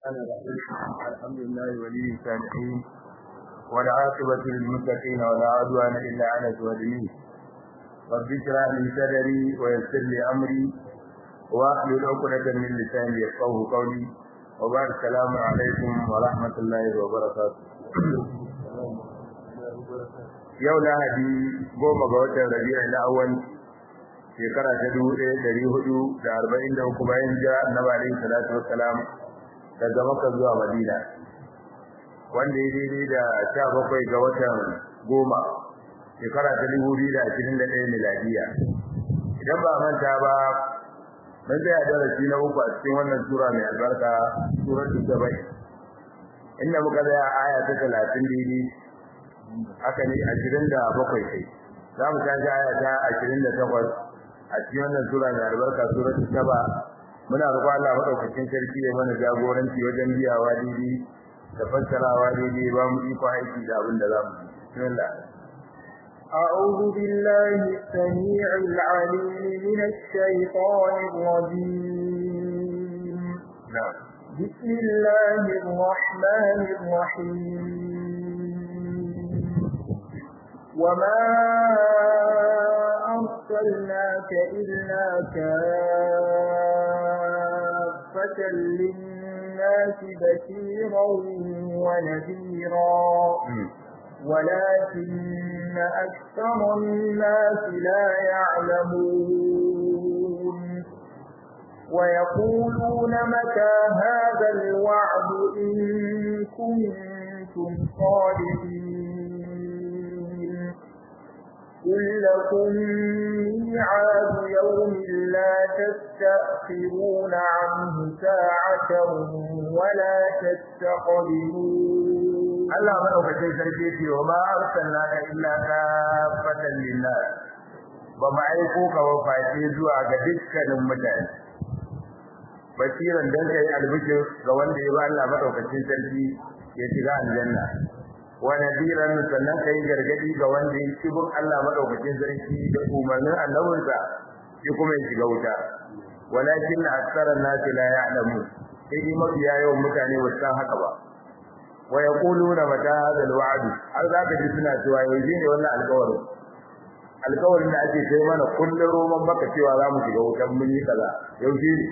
الرحمن الرحيم الحمد لله ولي الصالحين والعاقبة للمتقين ولا عدوان إلا على الظالمين رب اشرح لي صدري ويسر لي أمري واحلل عقدة من لساني يفقهوا قولي وبعد السلام عليكم ورحمة الله وبركاته yau lahadi goma ga watan rabi'ul awwal shekara ta dubu ɗaya ɗari hudu da arba'in da uku bayan jira annabi alaihi salatu wassalam daga makka zuwa madina wanda ya daidai da sha bakwai ga watan goma shekara ta dubu biyu da ashirin da ɗaya miladiya idan ba manta ba mun tsaya darasi na uku a cikin wannan sura mai albarka suratul sabai inda muka tsaya aya ta talatin daidai haka ne ashirin da bakwai kai za mu tashi aya ta ashirin da takwas a cikin wannan sura mai albarka suratul saba muna roƙon Allah madaukakin sarki ya mana jagoranci wajen biyawa daidai da fassarawa daidai ba mu iko aiki da abin da za mu yi bismillah أعوذ بالله السميع العليم من الشيطان الرجيم نعم بسم الله الرحمن الرحيم وما أرسلناك إلا كافة للناس بشيرا ونذيرا ولكن أكثر الناس لا يعلمون ويقولون متى هذا الوعد إن كنتم صادقين قل لكم ميعاد يوم لا تستأخرون عنه ساعة ولا تستقبلون Allah madaukakin sarki ce wa ma arsalnaka illa kafatan linnas ba mu aiko ka ba face zuwa ga dukkanin mutane basiran dan kai albishir ga wanda ya ba Allah madaukakin sarki ya shiga aljanna wa nadiran sannan kai gargadi ga wanda ya kibin Allah madaukakin sarki da umarnin annabinsa shi kuma ya shiga wuta walakin aktharan nas la ya'lamu sai mafiya yawan mutane ba san haka ba wa yaquluna mata hadha alwa'd har zaka ji suna cewa yaushe ne wannan alƙawari alƙawarin da ake kai mana kullun roman baka cewa za mu shiga wutan mun yi kaza yaushe ne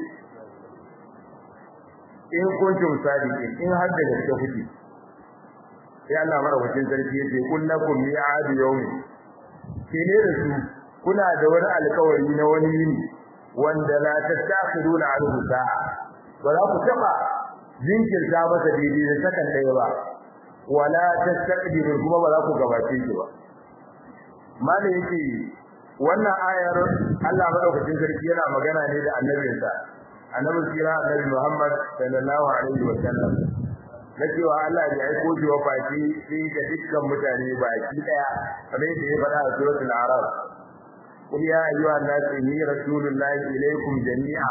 in kuntum sadiqin in har da gaske kuke sai Allah madaukakin sarki yace kullakum mi'ad yawmin ke ne da su kuna da wani alƙawari na wani yini wanda la tastakhiruna anhu sa'a ba za ku taba jinkirta masa daidai da sakan ɗaya ba wala tastaqdiru kuma ba za ku gabace shi ba malai yake wannan ayar Allah madaukakin sarki yana magana ne da annabinsa annabi sira annabi Muhammad sallallahu alaihi wa sallam na cewa Allah ya aiko shi wa fati sai ga dukkan mutane baki daya kamar da ya faɗa a suratul araf قل يا أيها الناس إني رسول الله إليكم جميعا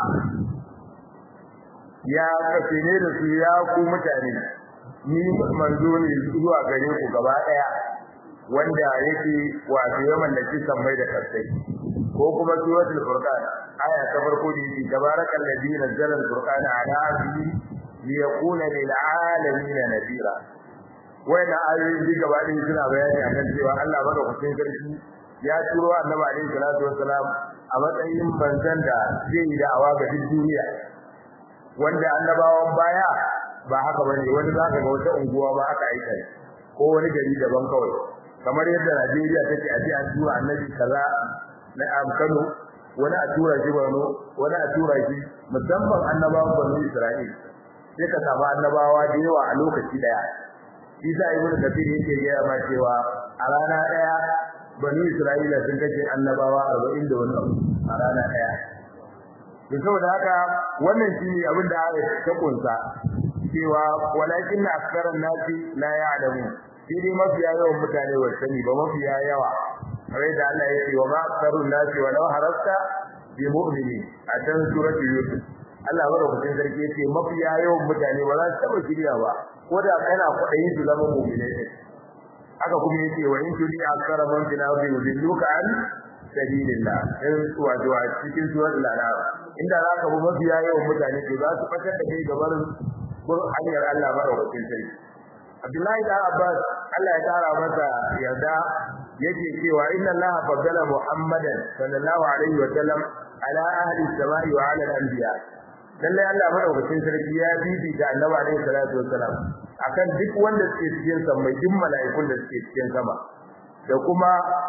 ya kafe ne da su ya ku mutane ni manzo ne zuwa gare ku gaba daya wanda yake wato ya mallaki sammai da kasai ko kuma suratul furqan aya ta farko da yake tabarakal ladhi nazzala al-furqana ala abdihi liyakuna lil alamin nadira wannan ayoyi gaba ɗaya suna bayani akan cewa Allah madaukakin sarki ya turo annabi alaihi salatu wassalam a matsayin banzan da zai yi da'awa ga duk duniya wanda annabawan baya ba haka bane wani zaka ga wata unguwa ba aka aika ko wani gari daban kawai kamar yadda Najeriya take a ji an tura annabi kaza na am Kano wani a tura shi Borno wani a tura shi musamman annabawan Bani Isra'il sai ka samu annabawa da yawa a lokaci daya Isa ibn Kathir yake gaya ma cewa a rana daya Bani Isra'ila sun kace annabawa 40 da wani a rana daya to saboda haka wannan shine abin da ayat ta kunsa cewa walakin aktharan nasi la ya'lamu shi dai mafiya yawan mutane ba sani ba mafiya yawa sai da Allah ya ce wa ma aktharun nasi wa law harasta bi mu'minin a can suratul yusuf Allah madaukakin sarki ya ce mafiya yawan mutane ba za su taba shirya ba ko da kana kudayin su zama mu'minai haka kuma yace wa in tudi akthara man fil ardi yudilluka an sabilillah in wato a cikin suratul anam inda zaka bi mafiya yawan mutane ke za su fatar da kai gabar bin hanyar Allah madaukakin sarki Abdullahi da Abbas Allah ya tara masa yarda yake cewa inna Allah faddala Muhammadan sallallahu alaihi wa sallam ala ahli samai wa ala al-anbiya lalle Allah madaukakin sarki ya bibi da Annabi alaihi salatu wassalam akan duk wanda suke cikin sama duk mala'ikun da suke cikin sama da kuma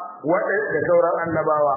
da sauran annabawa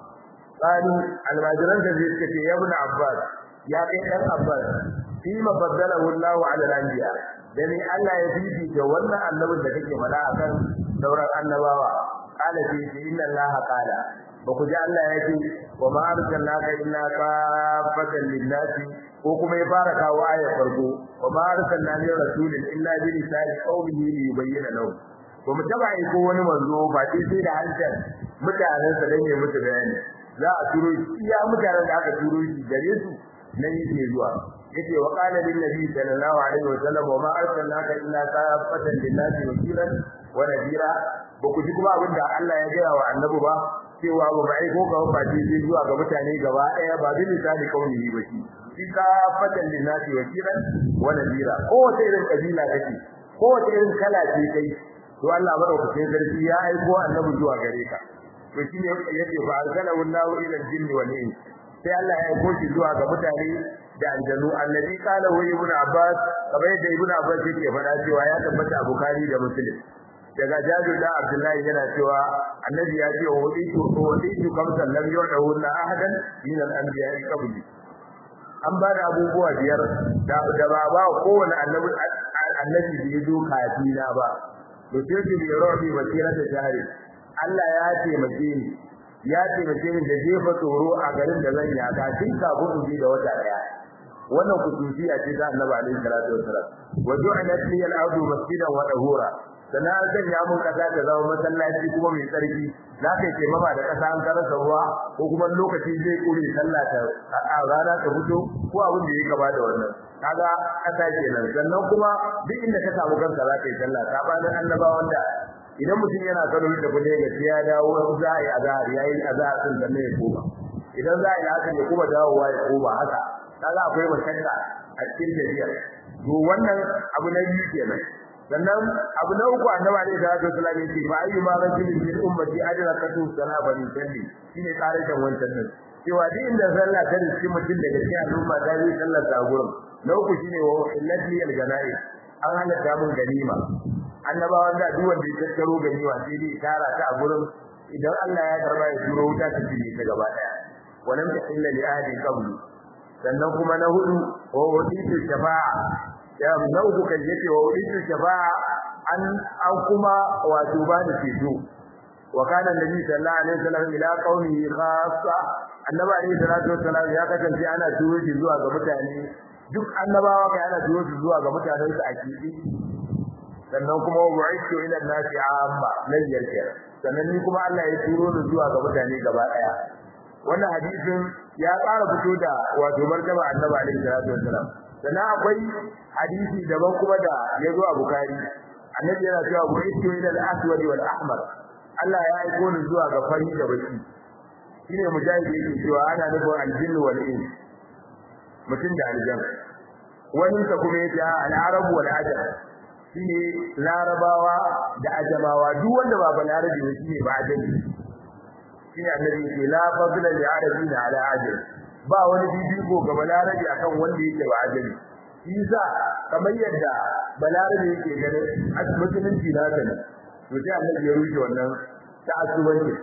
qali almajiran da zai ce ya ibn Abbas ya kai dan Abbas fi mafaddalahu Allah ala al-anbiya dani Allah ya bibi da wannan annabin da kake faɗa akan sauran annabawa qala fi inna Allah qala ba ku ji Allah ya ce wa ma arsalnaka illa kafatan lin-nasi ko kuma ya fara kawo ayar farko wa ma arsalna min rasulin illa bi lisani qawmihi li yubayyana lahu ba mu taba yi ko wani manzo ba sai sai da hancin mutanen sa dan ya musu bayani za a turo iya mutanen da aka turo shi gare su nan yake zuwa yace wa qala lin nabi sallallahu alaihi wa sallam wa ma arsalnaka illa kafatan lin-nasi wakilan wa nadira ba ku ji kuma abin da Allah ya gaya wa annabi ba cewa ba bai ko ka ba ji zuwa ga mutane gaba daya ba bi misali kauni ba shi shi ka fatan linnasi wakilan wa nadira ko wace irin kabila kake ko wace irin kala ce kai to Allah madaukakin sarki ya aiko annabi zuwa gare ka to shine yake fa arsalahu Allahu ila al-jinni wal ins sai Allah ya aiko shi zuwa ga mutane da aljanu annabi kala wa ibn Abbas kamar yadda ibn Abbas yake faɗa cewa ya tabbata a Bukhari da Muslim daga Jabir da Abdullahi yana cewa annabi ya ce wa waditu waditu kamsan lam yu'dahu la ahadan min al-anbiya'i qabli an ba da abubuwa biyar da da ba ba kowane annabi annabi da ya zo kafina ba to sai ki bi rabi basira da jahili Allah ya taimake ni ya taimake ni da jefa tsoro a garin da zan yaka tun kafin in ji da wata daya wannan kusuciya ce ta annabi alaihi salatu wassalam wa ju'alat li al-ardu masjidan wa tahura sana zan ya mun kasa da zama masallaci kuma mai tsarki za ka ce mama da kasa an karasa ruwa ko kuma lokaci zai kure sallah ta a rana ta fito ko abin da yake gaba da wannan kaga kasa kenan sannan kuma duk inda ka samu kanka za ka yi sallah sabanin annabawan da idan mutum yana kano da kuje ga ya dawo za a yi azhar yayi azhar din da ya koma idan za a yi haka ya kuma dawowa ya koma haka kaga akwai mashakka a cikin tafiyar to wannan abu na biyu kenan sannan abu na uku annabi alaihi salatu wasallam yace fa ayyu ma rajulin min ummati adrakatu salaba min salli shine tarihin wancan nan cewa duk inda sallah ta riski mutum daga cikin al'umma ta yi sallar ta gurin na uku shine wa illati al-gana'i an halatta mun ganima annabawan da duk wanda ya tattaro ganima sai dai tara ta a gurin idan Allah ya karba ya turo wuta ta cinye ta gaba daya walam tahilla li ahadin qabli sannan kuma na hudu wa waditu shafa'a ya na uku kan yace wa waditu shafa'a an an kuma wato ba da ceto wa kana nabi sallallahu alaihi wasallam ila qaumihi khassa annabi alaihi salatu wasallam ya kasance ana turo shi zuwa ga mutane duk annabawa kai ana turo shi zuwa ga mutanen su a kidi sannan kuma bu'ithu ila an-nasi amma lan yarka sannan ni kuma Allah ya turo ni zuwa ga mutane gaba daya wannan hadisin ya ƙara fito da wato martaba annabi alaihi salatu wasallam sannan akwai hadisi daban kuma da ya zo a bukari annabi yana cewa bu'ithu ila al-aswad wal ahmar Allah ya aiko ni zuwa ga fari da baki shine mujahid yake cewa ana nufin al-jinn wal ins mutum da aljan wani ka kuma yace al-arab wal ajam shine larabawa da ajamawa duk wanda ba balarabi ne shine ba ajami shine annabi yake la fadla li arabin ala ajam ba wani bibiko ga balarabi akan wanda yake ba ajami isa kamar yadda balarabi yake ganin musulunci na ne to sai annabi ya rushe wannan ta'assubanci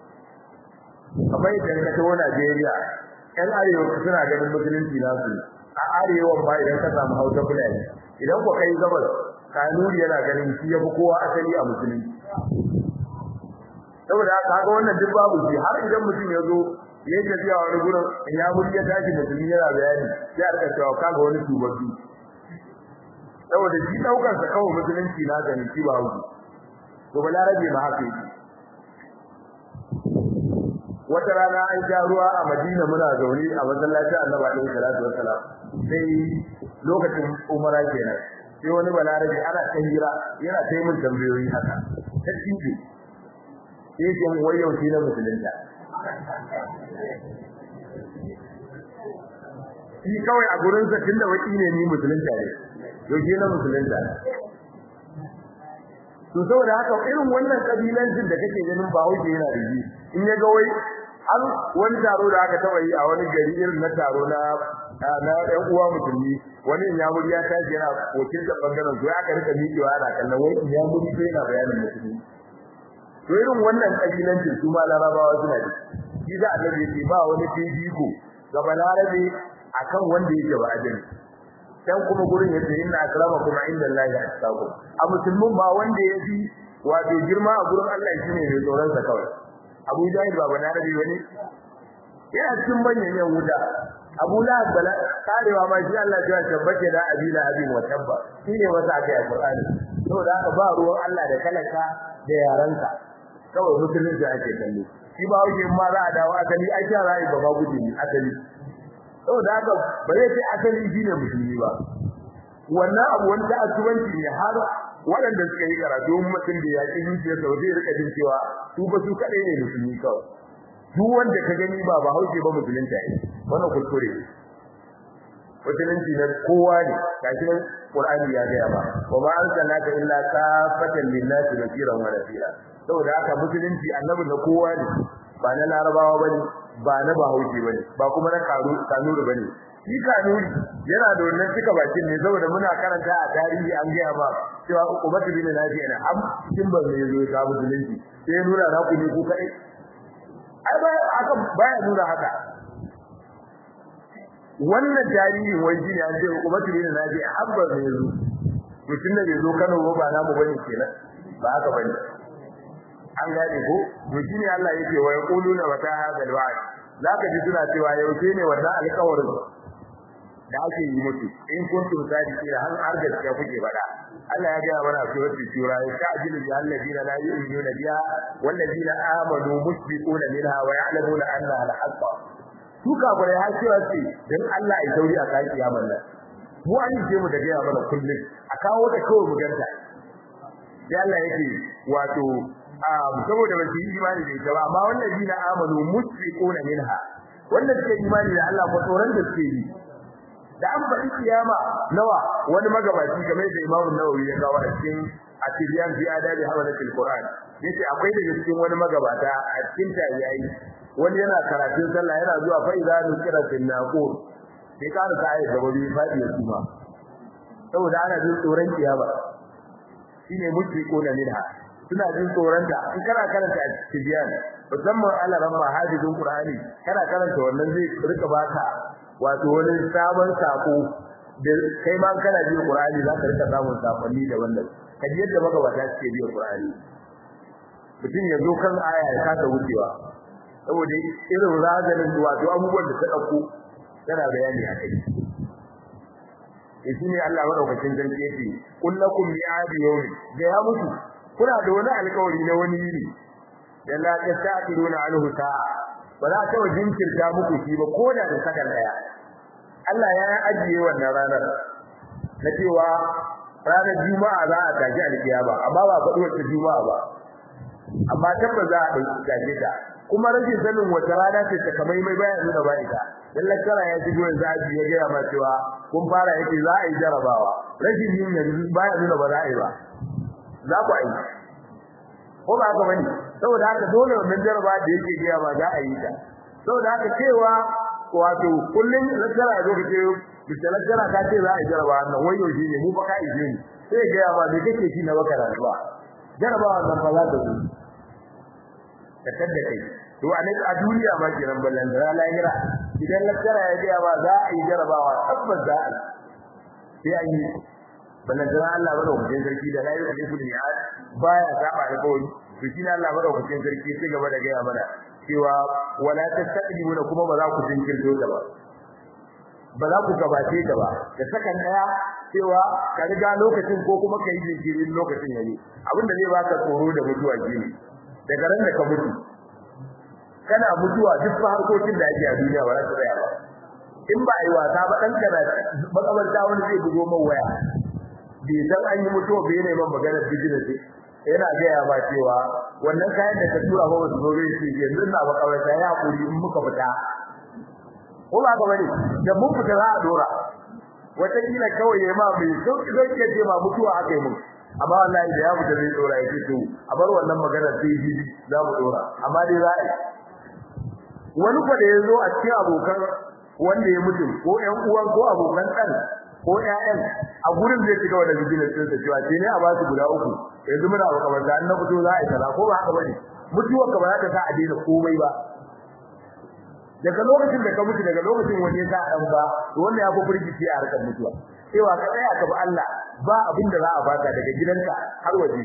kamar yadda ka tawo Najeriya ƴan arewa suna ganin musulunci na su a arewa ba idan ka samu hausa fulani idan ku kai gabas kanuri yana ganin shi yafi kowa asali a musulunci saboda haka ga wannan duk babu shi har idan mutum ya zo ya tafiya wani gurin ya muri ya tashi musulmi yana bayani sai a rika cewa kaga wani tubabbi saboda shi daukar sa kawai musulunci na gani shi ba hauki to balarabe ma haka yake wata rana an sha ruwa a Madina muna zaune a masallacin Annabi alaihi salatu wassalam sai lokacin umara kenan sai wani balarabe ana ta hira yana ta min tambayoyi haka ta tinje sai ke mun wayo shi na musulunta shi kawai a gurin sa tunda waki ne ni musulunta ne yaushe na musulunta to saboda haka irin wannan kabilancin da kake ganin ba hauke yana da shi in ya ga wai an wani taro da aka taba yi a wani gari irin na taro na na ɗan uwa musulmi wani in ya muri ya tashi yana wakil da bangaren to aka rika miƙewa ana kallon wai in ya muri sai yana bayanin musulmi to irin wannan kabilancin su ma larabawa suna da shi da annabi yake ba wani fifiko ga balarabe akan wanda yake ba ajin dan kuma gurin yace inna akramakum indallahi atqakum a musulmin ba wanda yafi wato girma a gurin Allah shine mai tsoron sa kawai Abu Jahil ba balarabe wani yana cikin manyan yan wuta Abu Lahab bala karewa ma shi Allah ya tabbace da abila abin wa tabba shine wasa aka yi Qur'ani saboda haka ba ruwan Allah da kalaka da yaranka kawai musulunci ake kallo shi ba wuce ma za a dawo asali ai sha rai ba ba guje ni asali saboda haka ba zai ce asali shine musulmi ba wannan abu wanda asubanci ne har waɗanda suka yi karatu mutum da yaƙi zuciya sau zai rika jin cewa su ba su kaɗai ne musulmi kawai duk wanda ka gani ba ba hauke ba musulunta ne wannan kuskure musulunci na kowa ne gashi nan Qur'ani ya gaya ba wa ma arsalnaka illa kafatan lin-nasi basiran wa nadhira saboda haka musulunci annabi na kowa ne ba na larabawa bane ba na bahaushe bane ba kuma na karu kanuri bane shi kanuri yana da wannan cika bakin ne saboda muna karanta a tarihi an gaya ba cewa ukubatu bin nafi ana am cikin ban ne zo ta musulunci sai nuna na ku ne ku kai ai ba aka baya nuna haka wannan tarihin wai shi ne an ce ukubatu bin nafi abba ne zo mutum da bai zo Kano ba namu bane kenan ba haka bane an gane ko to shine Allah yake wa yaquluna wa ta hadal wa'd zaka ji suna cewa yaushe ne wannan alƙawarin da ake yi mutu in kuntum sadiqina har har gaskiya kuke faɗa Allah ya gaya mana cewa su shura ya ta'jilu bi alladina la yu'minuna biha walladina amanu musbiquna minha wa ya'lamuna annaha al-haqq su kafare har cewa ce dan Allah ya sauri a kai kiyamar nan mu an yi mu da gaya mana kullum a kawo da kawai mu ganta sai Allah yake wato saboda ba su yi imani da ita ba amma wannan dina amanu musriquna minha wannan suke imani da Allah ko tsoron da suke yi da an faɗi kiyama nawa wani magabaci game da Imam Nawawi ya kawo a cikin Atibiyan fi adabi hawalatil Qur'an yace akwai da cikin wani magabata a cikin tabi'ai wani yana karatun sallah yana zuwa fa idza nukira fil naqur sai ka ruka ayat da wani fadi ya kuma saboda ana jin tsoron kiyama shine musriquna minha suna jin tsoron ta in kana karanta a cikin musamman Allah ramma hadisin Qur'ani kana karanta wannan zai rika baka wato wani sabon sako da kai ma kana jin Qur'ani za ka rika samun sakonni da wannan kaji yadda maka ba ta ce biyo Qur'ani mutum ya zo kan aya ya kasa wucewa saboda irin razanin wato abubuwan da ta dauko tana bayani a kai shi ne Allah madaukakin sarki yake kullakum mi'adi yawmi ga ya mutu kuna da wani alƙawari na wani yini da la tasaqiruna anhu sa'a ba za ta jinkirta muku shi ba ko da da sakan daya Allah ya ajiye wannan ranar na cewa ranar juma'a za a tashi alkiyama amma ba faɗi wata juma'a ba amma tabbas za a tashi ta kuma rashin sanin wata rana ce ta kamai mai bayan nuna ba ita dan lakara ya shigo yanzu aji ya gaya ma cewa kun fara yake za a yi jarabawa rashin yin yanzu baya nuna ba za a yi ba za ku yi ko ba haka bane saboda haka dole wannan jaraba da yake gaya ba za a yi ta saboda haka cewa wato kullun lakara ya zo ka ce bisa lakara ka ce za a yi jaraba wannan wayo shi ne mu fa ka yi ne sai gaya ba me kake shi na baka rayuwa jarabawa nan fa za ta zo ka tadda kai to a a duniya ma kenan ballan da lahira idan lakara ya gaya ba za a yi jarabawa tabbas za a sai an yi ballan da Allah madaukakin sarki da layi da kullu mi'ad baya saba da kawai to shi ne Allah madaukakin sarki sai gaba da gaya mana cewa wala tastaqdimuna kuma ba za ku jinkirto ta ba ba za ku gabace ta ba da sakan daya cewa ka riga lokacin ko kuma kai jinkirin lokacin yayi abinda zai baka tsoro da mutuwa shine daga ran da ka mutu kana mutuwa duk harkokin da ake a duniya ba za su tsaya ba in ba yi wasa ba dan kana makabarta wani zai bugo min waya bai san an yi mutuwa bai ne man maganar business yana gaya ba cewa wannan kayan da ka tura ba wasu gobe shi yanzu na makabarta ya hakuri in muka fita ko ba ka bane da mun fita za a dora wata kila kawai ya ma mai sauki sauki ya ce ma mutuwa aka yi mun amma wallahi da ya fita zai dora yake to a bar wannan magana sai ji za mu dora amma dai za a yi wani kwa da ya zo a cikin abokan wanda ya mutu ko ƴan uwan ko abokan ɗan ko ƴaƴan a gurin zai shiga wannan business din sa cewa sai ne a ba su guda uku yanzu muna ba kamar da an na fito za a yi kaza ko ba haka bane mutuwa ka ba za ta sa a daina komai ba daga lokacin da ka mutu daga lokacin wani ya sa dan ba to wannan ya fi firgici a harkar mutuwa cewa ka tsaya ka bi Allah ba abin da za a baka daga gidanka har waje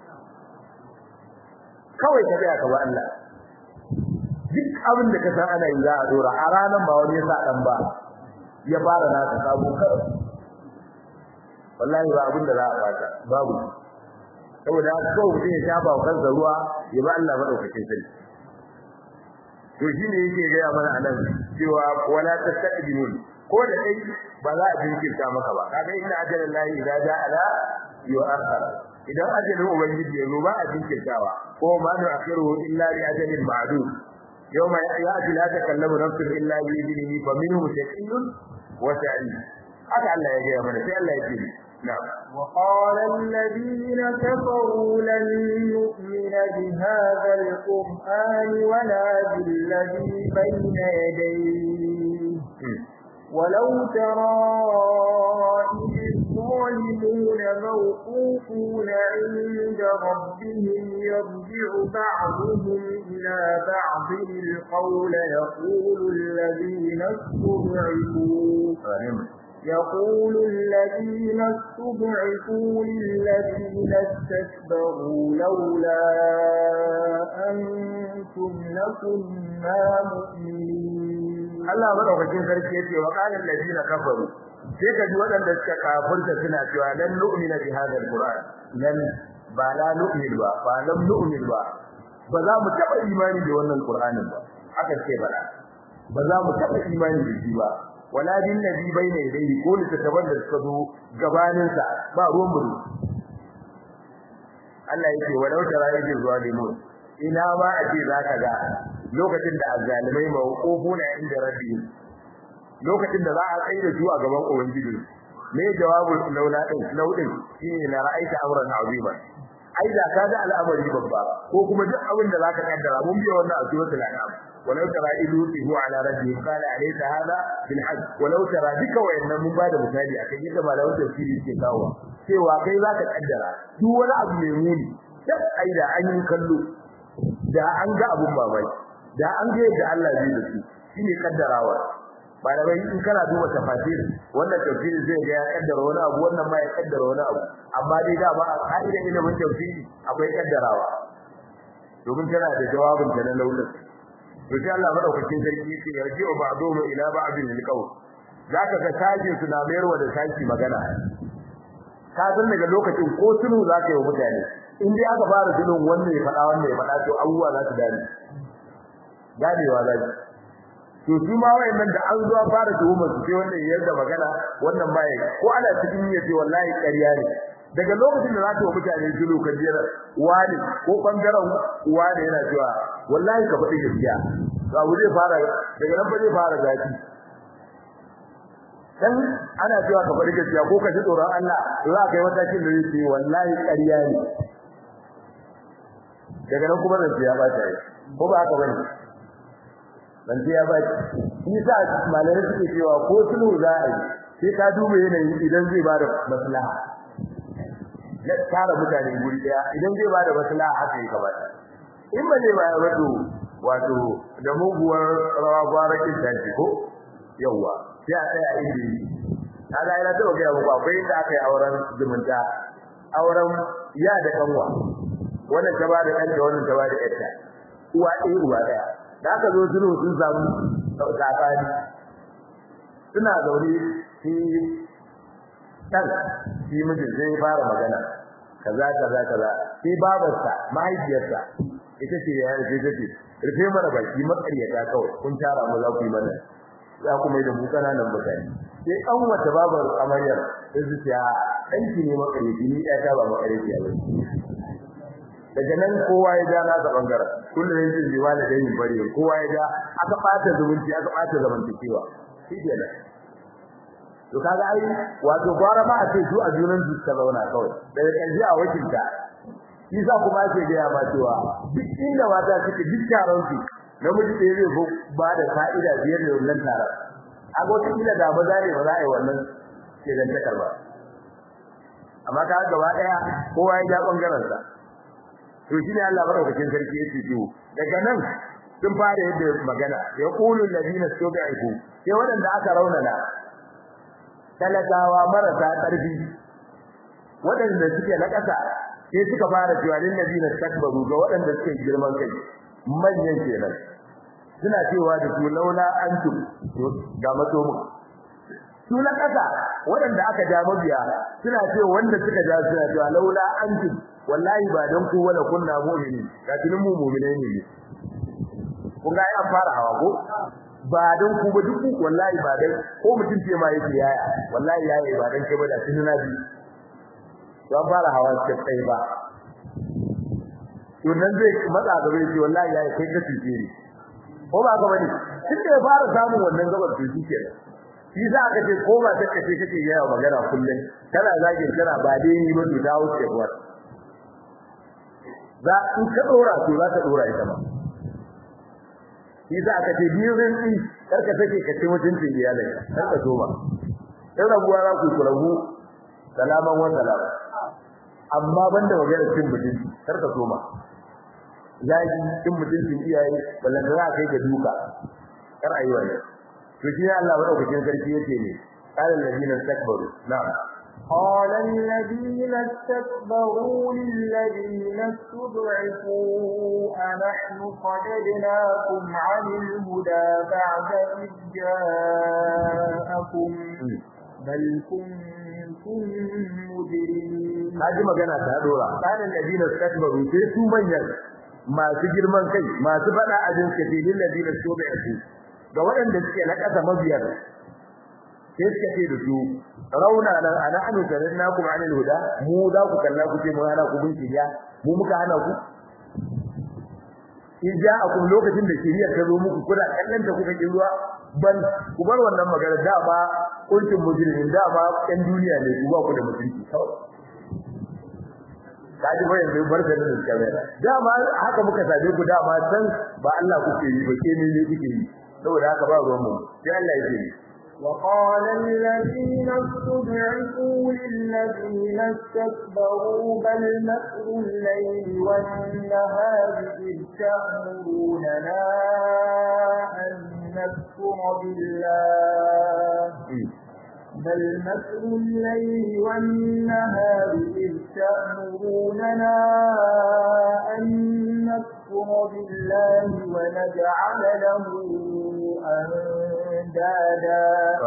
kawai ka tsaya ka bi Allah duk abin da ka san ana yi za a dora a ranar ba wani ya sa dan ba ya fara naka sabo kawai wallahi ba abin da za a baka babu saboda haka kawai mutum ya shafa wa kansa ruwa ya ba Allah madaukakin sarki to shine yake gaya mana anan cewa wala tastaqbilun ko da kai ba za a jinkirta maka ba kaga inna ajalan lahi idza jaa la yu'akhkhar idan ajalin ubangiji ya zo ba a jinkirtawa ko ma nu akhiruhu illa li ajalin ma'dud yawma ya'ti la takallamu nafsun illa bi idnihi fa minhum shaqiyyun wa sa'id haka Allah ya gaya mana sai Allah ya ce نعم وقال الذين كفروا لن نؤمن بهذا القرآن ولا بالذي بين يديه ولو ترى إذ الظالمون موقوفون عند ربهم يرجع بعضهم إلى بعض القول يقول الذين استضعفوا يقول الذين استضعفوا للذين استكبروا لولا أنتم لكنا مؤمنين Allah madaukakin sarki yace wa qala allazina kafaru sai kaji waɗanda suka kafirta suna cewa lan nu'mina bi hadha alquran lan ba la nu'min ba ba lam nu'min ba ba za mu taba imani da wannan qur'anin ba aka ce bala ba za mu taba imani da shi ba wala bin nabi bayna yadayhi ko littattafan da suka zo gabanin sa ba ruwan buru Allah yake walau tara idil zalimun ina ma a ce zaka ga lokacin da azzalimai mawqufuna inda rabbihim lokacin da za a tsaye da su a gaban ubangiji me jawabu laula din laudin shine la ra'aita amran azima ai da ka ga al'amari babba ko kuma duk abin da zaka kaddara mun biya wannan a suratul an'am ولو ترى إذ وقفوا على ربهم قال أليس هذا بالحج ولو ترى ذيك وإن من بعد misali akan yadda malamin tafsiri ke kawo cewa kai zaka kaddara duk wani abu mai muni duk ai da an yi kallo da an ga abun mamaki da an ga yadda Allah zai da su shine kaddarawa malamai in kana duba tafsir wannan tafsiri zai ga ya kaddara wani abu wannan ma ya kaddara wani abu amma dai da ba a ka'idar ilimin tafsiri akwai kaddarawa domin tana da jawabin ta na launin to sai Allah madaukakin sarki yake yarji wa ba'dhum ila ba'dhin alqawl zaka ga sajin su na mayarwa da sashi magana ka san daga lokacin ko tunu zaka yi mutane in dai aka fara tunun wannan ya faɗa wannan ya faɗa to abubuwa za su dani ganewa za to su ma wayannan da an zo fara tuhumar su sai wannan yarda magana wannan bai ko ana cikin yace wallahi ƙarya ne daga lokacin da za ta wa mutane zulu kan jira wani ko bangaren wani yana cewa wallahi ka faɗi gaskiya ga wuri fara daga nan ba zai fara zafi dan ana cewa ka faɗi gaskiya ko ka ji tsoron Allah to za ka yi matakin da zai ce wallahi ƙarya ne daga nan kuma zan ya bata yi ko ba haka bane zan ya bata shi sa malamai suke cewa ko sulhu za a yi sai ka duba yanayin idan zai bada maslaha ya tara mutane guri daya idan zai bada maslaha haka yake kamata in ba zai bayar wato wato da muguwar rawa gwarakin tashi ko yawa sai a tsaya inda yi kaga ina ta ga muku akwai inda aka yi auren zumunta auren ya da kanwa wannan ta bada ɗan da wannan ta bada ƴarta uwa ɗaya uwa ɗaya da aka zo sulhu sun samu tsakani suna zaune shi dan shi mijin zai fara magana kaza kaza kaza sai babarsa mahaifiyarsa ita ce ya rufe take rufe mana baki makaryata kawai kun tara mu za ku yi mana za ku mai da mu kananan mutane sai an wata babar amaryar sai su ce a ɗanki ne makaryaci ni ɗaya ta ba makaryaci ba daga nan kowa ya ja nasa bangaren kullum yanzu zai wani da yin bari kowa ya ja aka ɓata zumunci aka ɓata zamantakewa shi kenan to kaga ai wato gwara ma a ce su a junan su ta zauna kawai daga ƙarshe a wakilta shi sa kuma ake gaya ma cewa duk inda mata suke duk taron su namiji ɗaya zai fi ba da fa'ida biyar da wannan taron a ga wata kila da maza ne ba za a yi wannan ke zan takar ba amma ka gaba ɗaya kowa ya ja ɓangaren sa to shi ne Allah madaukakin sarki ya ce to daga nan sun fara yadda magana ya qulu alladhina stud'ifu sai waɗanda aka raunana talakawa marasa ƙarfi waɗanda suke na ƙasa sai suka fara cewa lil ladina takbaru ga waɗanda suke girman kai manyan kenan suna cewa da su laula antum ga mato mu su na ƙasa waɗanda aka ja mabiya suna cewa wanda suka ja suna cewa laula antum wallahi ba dan ku wala kunna mu'mini ga tunin mu mu'minai ne kun ga an fara hawa ko ba dan ku ba duk wallahi ba dan ko mutum ce ma yake yaya wallahi yaya ba dan kai ba da tunin na bi don fara hawa kai ba to nan zai matsa gaba yace wallahi yayi kai ka tuce ni ko ba gaba ne tun da ya fara samun wannan gabar to shi kenan shi za ka ce ko ba take ce kake yawa magana kullun kana zage kana ba dai ni ba to ta wuce kuwa za in ka dora to za ka dora ita ma shi za ka ce biyu rin din karka take ka ce mutuncin iyalai karka so ba in rabuwa za ku ku rabu salaman wa salama amma banda magana cin mutunci karka so ma zagi cin mutuncin iyaye ballan da za kai ga duka kar ayi wani to shi Allah madaukakin sarki yake ne qala alladhina istakbaru na'am قال الذين استكبروا للذين استضعفوا أنحن صددناكم عن الهدى بعد إذ جاءكم بل كنتم مجرمين kaji magana ta dora qala alladhina istakbaru sai su manyan masu girman kai masu fada ajin kace lil ladina tubi'u ga waɗanda suke na ƙasa mabiyar sai suka ce da su rauna nan ana anu ku anil huda mu za ku kalla ku ce mu hana ku bin shiriya mu muka hana ku in ja'akum lokacin da shiriya ta zo muku kuna kallon ta kuka kin ruwa ban ku bar wannan magana da ba kuntum mujrimin da ba ɗan duniya ne ku ba ku da mutunci kawai kaji ba yanzu bar da nan kamera dama haka muka sabe ku dama san ba Allah kuke yi ba ke ne ne kuke yi saboda haka ba ruwan mu sai Allah ya ce وقال الذين استضعفوا للذين استكبروا بل مكر الليل والنهار إذ تأمروننا أن نكفر بالله بل مكر الليل والنهار إذ تأمروننا أن نكفر بالله ونجعل له أندادا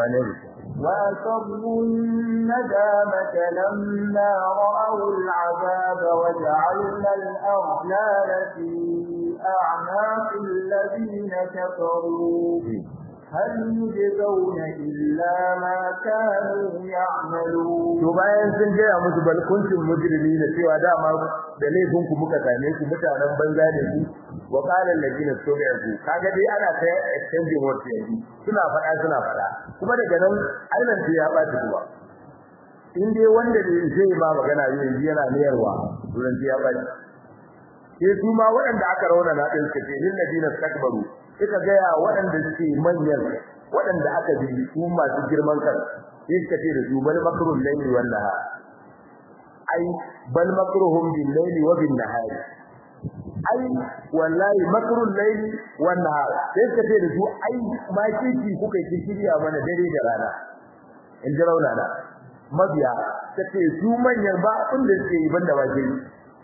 وأسروا الندامة لما رأوا العذاب وجعلنا الأغلال في أعناق الذين كفروا هل يجزون إلا ما كانوا يعملون to bayan sun gaya musu bal kuntum mujrimina cewa dama da laifin ku muka same ku mutanen banza ne ku wa qala alladina tubi'u kaga dai ana ta extending word yanzu suna fada suna fada kuma daga nan ailan sai ya bata kuwa in dai wanda da zai ba magana yanzu yana niyarwa duran ya bata sai su ma waɗanda aka rauna na din suke lil ladina takbaru suka gaya waɗanda suke manyan waɗanda aka bi su masu girman kan sai suka ce da su bal makrul layli wan nahar ai bal makruhum bil layli wa bin nahar ai wallahi makrul layli wan nahar sai suka ce da su ai ma kiki kuka yi shirya mana dare da rana in ji rauna da mabiya ta ce su manyan ba abin da suke yi banda ba ke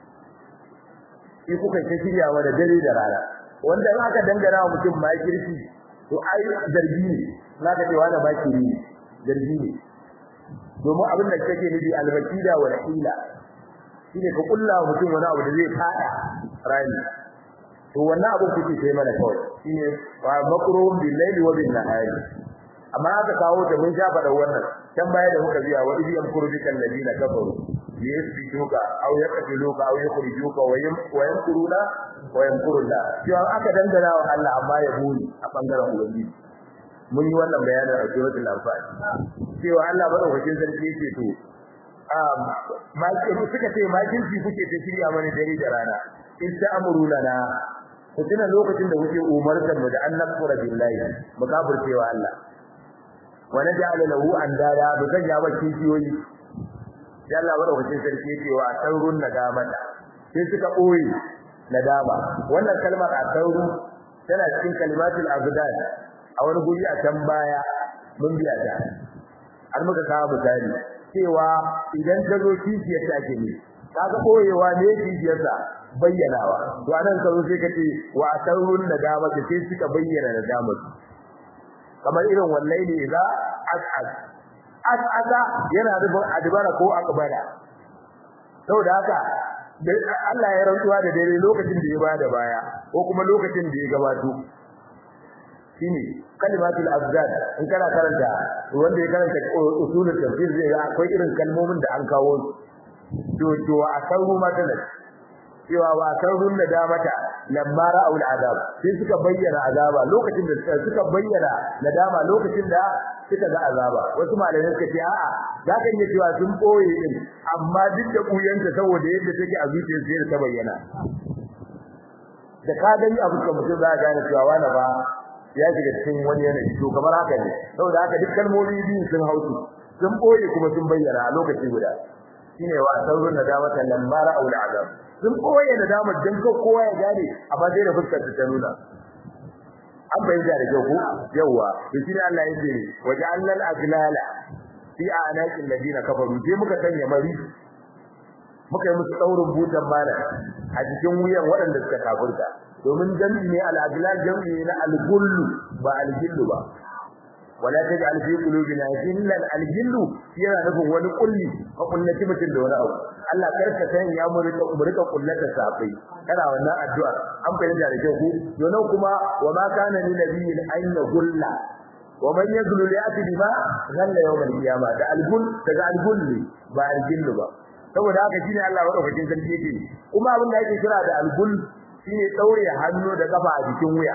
yi kuka yi shirya mana dare da rana wanda in aka dangana wa mutum ma kirki to ai zargi ne zaka ce wani ba kiri ne zargi ne domin abin da kake nufi albakida wa hila shine ka kulla wa mutum wani abu da zai fada rani to wannan abin kuke sai mana kawai shine wa makruhum bil layli wa bin nahari amma aka kawo da mun shafa da wannan can baya da muka biya wa idh yamkuru bikal ladina kafaru liyasbituka aw yaqtuluka aw yukhrijuka wa yamkuruna wa yamkurullah cewa aka dangana wa Allah amma ya buri a bangaren ubangiji mun yi wannan bayanin a suratul anfal cewa Allah madaukakin sarki yake to um makiru suka ce makirci kuke ta shirya mana dare da rana in ta amuruna na ku tuna lokacin da kuke umartar mu da annabura billahi mu kafircewa Allah wa naj'ala lahu andada bi sanya ba kishiyoyi sai Allah madaukakin sarki yake wa sarrun nadamata sai suka boye nadama wannan kalmar asarru tana cikin kalimatul abdan a wani guri a can baya mun biya ta har muka kawo misali cewa idan ta zo kishiyar ta ke ne kaga boyewa ne kishiyar sa bayyanawa to anan ka zo sai ka ce wa asarrun nadama sai suka bayyana nadama kamar irin wallahi ne za as'ad as'ada yana rubun adbara ko akbara saboda haka Allah ya rantsuwa da dare lokacin da ya bada baya ko kuma lokacin da ya gabato shine kalimatul abdad in kana karanta wanda ya karanta usulul tafsir zai ga akwai irin kalmomin da an kawo to to asaru matala cewa wa asarun nadamata lamma ra'u al'adab sai suka bayyana azaba lokacin da suka bayyana nadama lokacin da suka ga azaba wasu malamai suka ce a'a za ka iya cewa sun boye din amma duk da kuyanta saboda yadda take a zuciyar sai ta bayyana da ka gani abu kamar mutum za ka gane cewa wani ba ya shiga cikin wani yanayi to kamar haka ne saboda haka duk kalmomi biyu sun hausu sun boye kuma sun bayyana a lokaci guda shine wa saurun nadamata lamma ra'u al'azab sun boye nadamar dan ko kowa ya gane amma sai da fuskar ta nuna an bayyana da kyau ko yawa to shine Allah ya ce waja'alna al-aglala fi a'naqil ladina kafaru sai muka sanya mari muka yi musu daurin butan mana a cikin wuyan waɗanda suka kafirta domin jami'i ne al-aglal jami'i ne al-gullu ba al-gillu ba wala taj'al fi qulubina ghillan al-ghillu yana nufin wani kulli ka kullaci mutum da wani abu Allah karka san ya murika murika kullata safai kana wannan addu'a an fahimta da kyau ku donan kuma wa ma kana ni nabiyyin an yagulla wa man yaglu ya'ti bima ghalla yawm al-qiyamah da al-gull daga al-gull ba al-ghillu ba saboda haka shine Allah madaukakin sarki yake kuma abin da yake kira da al-gull shine daure hannu da kafa a jikin wuya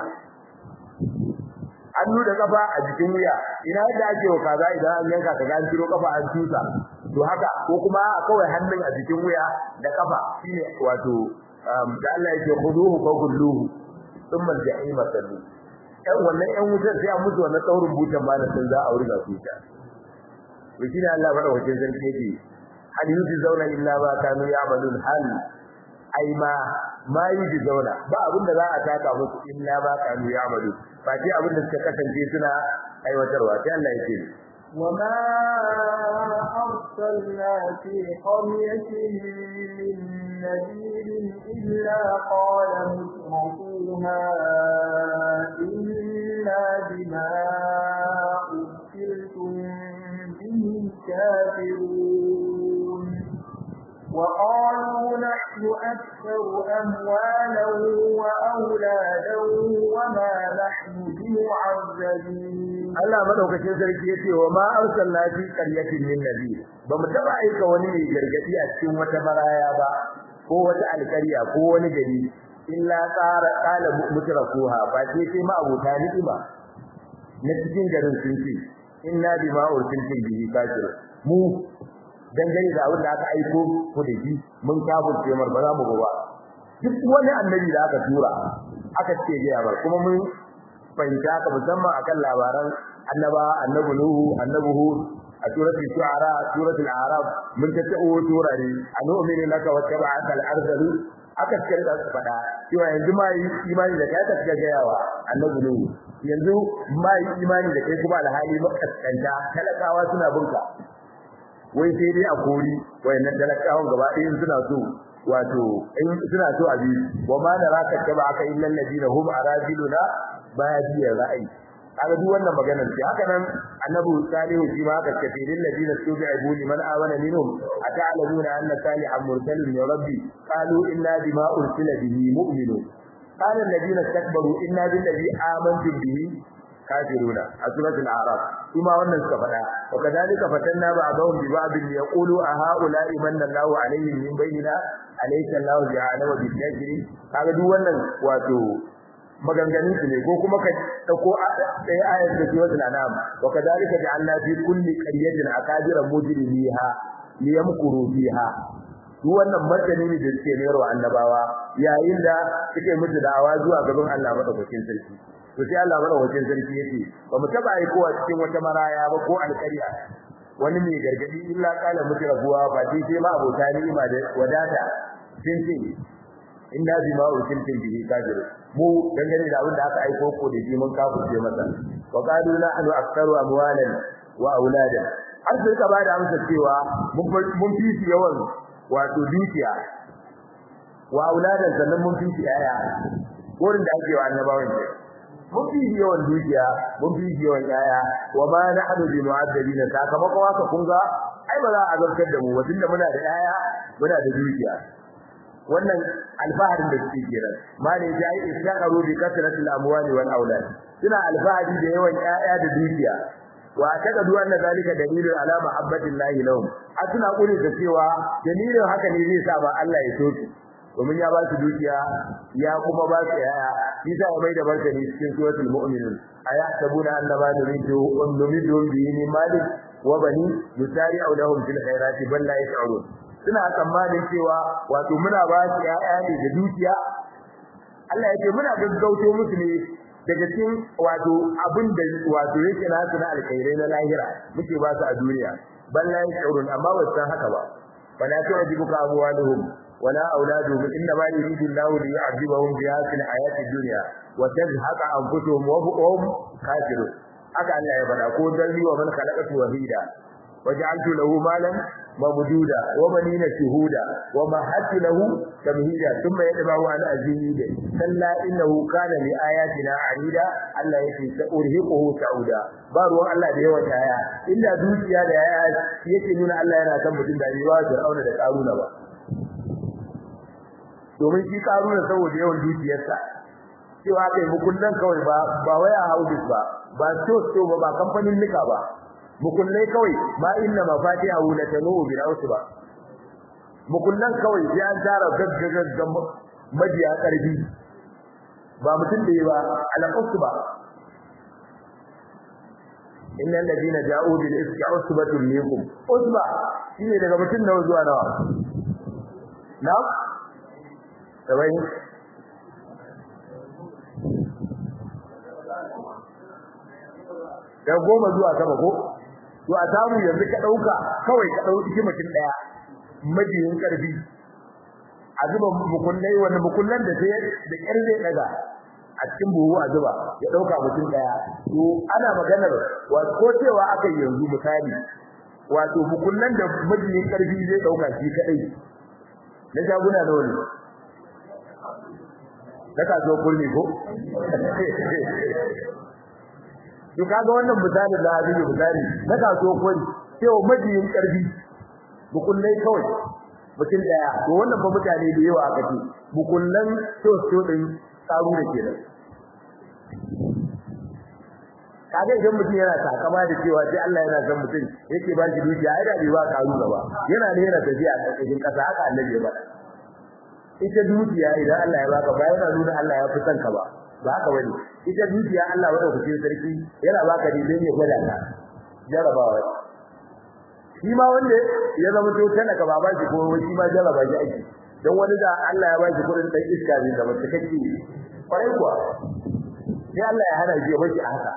hannu da kafa a jikin wuya ina yadda ake wa kaza idan an yanka kaga an tiro kafa an tusa to haka ko kuma kawai hannun a jikin wuya da kafa shine wato da Allah yake khuduhu fa kulluhu thumma al-jahim sallu dan wannan ɗan wutar sai an mutu wannan tsaurin butan ba da sun za a wurga su ta to shine Allah bada wajen sarki yake hal yuzi zauna illa ba kanu ya'malun hal ai ma ma yuzi zauna ba abin da za a taka musu illa ba kanu ya'malun ba ce abin da suka kasance suna aiwatarwa sai Allah ya ce وما أرسلنا في قرية من نذير إلا قال مترفوها إنا بما أرسلتم به كافرون وقالوا نحن أكثر أموالا وأولادا وما نحن بمعذبين Allah madaukakin sarki yace wa ma arsalna fi qaryatin min nabi ba mu taba aika wani mai gargadi a cikin wata maraya ba ko wata alƙarya ko wani gari illa tsara qala mutrafuha ba sai sai ma abuta ni'ima na cikin garin sun ce inna bima ursiltum bihi kafir mu dangane da abin da aka aiko ku da shi mun kafirce mar ba za mu ba duk wani annabi da aka tura aka ce ga bar kuma mun fahimta ka musamman akan labaran annaba annabi nuhu annabi hud a suratul shu'ara suratul a'raf mun ta ta'o turare anu'minu laka wa tab'aka al-ardalu aka ce da su fada cewa yanzu ma yi imani da kai ka ga gayawa annabi nuhu yanzu ma yi imani da kai kuma alhali makaskanta talakawa suna bunka wai sai dai a kori wayannan talakawan gaba ɗaya suna so wato in suna so a bi wa ma naraka tabaka illa alladina hum aradiluna badiya ra'ayi kaga duk wannan maganar ce haka nan annabi salihu shi ma haka ce lil ladina tubi'u liman amana minhum ata'lamuna anna salihan mursalun min rabbi qalu inna bima ursila bihi mu'minun qala alladina istakbaru inna billazi amantu bihi kafiruna a suratul a'raf kuma wannan suka faɗa wa kadhalika fatanna ba'dahum bi ba'd yaqulu a ha'ula'i manna Allahu alaihim min bainina alaysa Allahu bi'alama bil kafirin kaga duk wannan wato maganganun su ne ko kuma ka dauko ɗaya ayar da suratul anam wa kadhalika ja'alna fi kulli qaryatin akabira mujrimiha liyamkuru fiha duk wannan martani ne da suke mayar wa annabawa yayin da suke mutu da'awa zuwa gaban Allah madaukakin sarki to sai Allah madaukakin sarki yace ba mu taba yi kowa cikin wata maraya ba ko alƙarya wani mai gargadi illa kala mutu rabuwa ba dai sai ma abota ni'ima da wadata sun ce inna bima ursiltum bihi kafir mu dangane da abin da aka aiko ko da shi mun kafirce masa wa qalu nahnu aktharu amwalan wa auladan har sai ka bada amsa cewa mun fi su yawan wato dukiya wa auladan sannan mun fi su yaya wurin da ake wa annabawan ke mun fi su yawan dukiya mun fi su yawan yaya wa ma nahnu bi mu'azzabin sakamakon haka kun ga ai ba za a zartar da mu ba tunda muna da yaya muna da dukiya wannan alfaharin da suke kira mali ya yi istaqaru bi kasratil amwali wal aulad suna alfahari da yawan ƴaƴa da dukiya wa takadu anna zalika dalilun ala mahabbatillahi lahum asuna kuri da cewa dalilin haka ne zai sa ba Allah ya so su domin ya ba su dukiya ya kuma ba su ƴaƴa bisa ya mai da martani cikin suratul mu'minun ayahsabuna annama nuridu nuridu bihi min malik wa bani yusari'u lahum fil khairati bal la yash'urun suna tsammanin cewa wato muna ba su ƴaƴa ne da dukiya Allah ya ce muna gaggauto musu ne daga cikin wato abin da wato yake nasu na alkhairai na lahira muke ba su a duniya bal la yashurun amma ba san haka ba fala tu'jibuka amwaluhum wala auladuhum inna ma yuridu Allahu li yu'adhibahum biha fil hayati dunya wa tazhaqa anfusuhum wa hum kafirun haka Allah ya faɗa ko dalli wa man khalaqatu wahida وجعلت له مالا ممدودا وبنين شهودا ومهدت له تمهيدا ثم يتبع عن أزيد كلا إنه كان لآياتنا عنيدا الله يكي سأرهقه سعودا بارو الله ده يوم آية إلا دوسيا ده آيات يكي نونا الله ينا تنبتين ده يواز فرعون ده قارون با domin shi karuna saboda yawan dukiyarsa cewa kai mukullan kawai ba ba waya houses ba ba store ba ba kamfanin nika ba mukullai kawai ma inna mafatihahu la tanu bil usba mukullan kawai sai an tara gaggagaggan majiya karbi ba mutum da yi ba al usba inna alladhina ja'u bil ifki usbatun minkum usba shine daga mutum nawa zuwa nawa na sabai da goma zuwa sama ko to a samu yanzu ka dauka kawai ka dauki mutum daya majiyin karfi a zuba mukullai wanda mukullan da sai da kyar zai daga a cikin buhu a zuba ya dauka mutum daya to ana maganar wato ko cewa aka yanzu misali wato mukullan da majiyin karfi zai dauka shi kadai na shaguna da wani na kaso kulli ko to kaga wannan misali da hadisi misali na kaso kwai cewa majiyin karfi bukullai kawai mutum daya to wannan ba mutane da yawa aka ce bukullan to to din tsaro da kenan kaga idan mutum yana takama da cewa sai Allah yana san mutum yake ba shi dukiya ai da ba karu gaba yana ne yana tafiya a cikin kasa haka annabi ya faɗa ita dukiya idan Allah ya baka ba yana nuna Allah ya fi son ka ba ba haka bane ita dukiya Allah wanda kuke sarki yana baka ne dan ya gwada ka jarabawa shi ma wanda ya zama to kana ka baba shi ko shi ma jaraba shi aiki dan wani da Allah ya baki kudin dan iska ne da mace kake kwarai kuwa sai Allah ya hana shi ya baki haka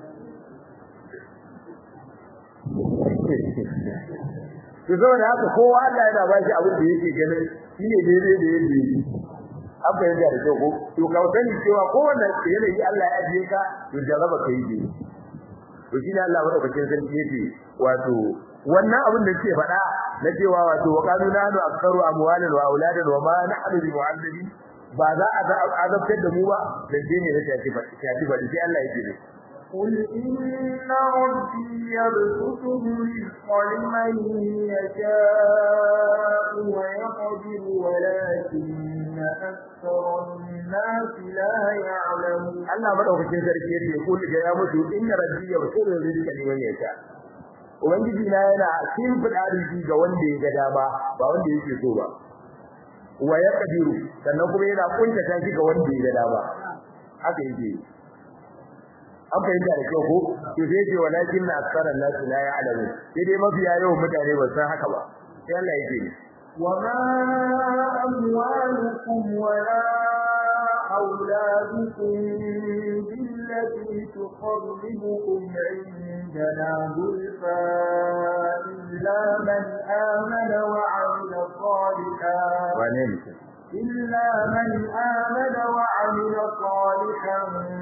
to saboda haka kowa Allah yana ba shi abin da yake ganin shine daidai da yake yi an fahimta da kyau ko to ka sani cewa kowanne yanayi Allah ya ajiye ka to jaraba ka yi dai to shi ne Allah madaukakin sarki yake wato wannan abin da yake faɗa na cewa wato wa qalu nahnu aktharu amwalan wa auladan wa ma nahnu bi mu'azzabin ba za a azabtar da mu ba dan dai ne ta ce shafi ba sai Allah yake ne قل إن ربي يبسط الرزق لمن يشاء ويقدر ولكن أكثر الناس لا يعلمون Allah madaukakin sarki yace kul ga ya mutu inna rabbi yabsutu rizqa liman yasha ubangiji na yana kin fada rizqi ga wanda ya ga dama ba wanda yake so ba wa yaqdiru sannan kuma yana kunta shi ga wanda ya ga dama haka yake an fahimta da kyau ko to sai ce walakin na aksaran nasu la ya'lamu sai dai mafiya yawan mutane ba san haka ba sai Allah yake وما أموالكم ولا أولادكم بالتي تقربكم عندنا زلفى إلا من آمن وعمل صالحا إلا من آمن وعمل صالحا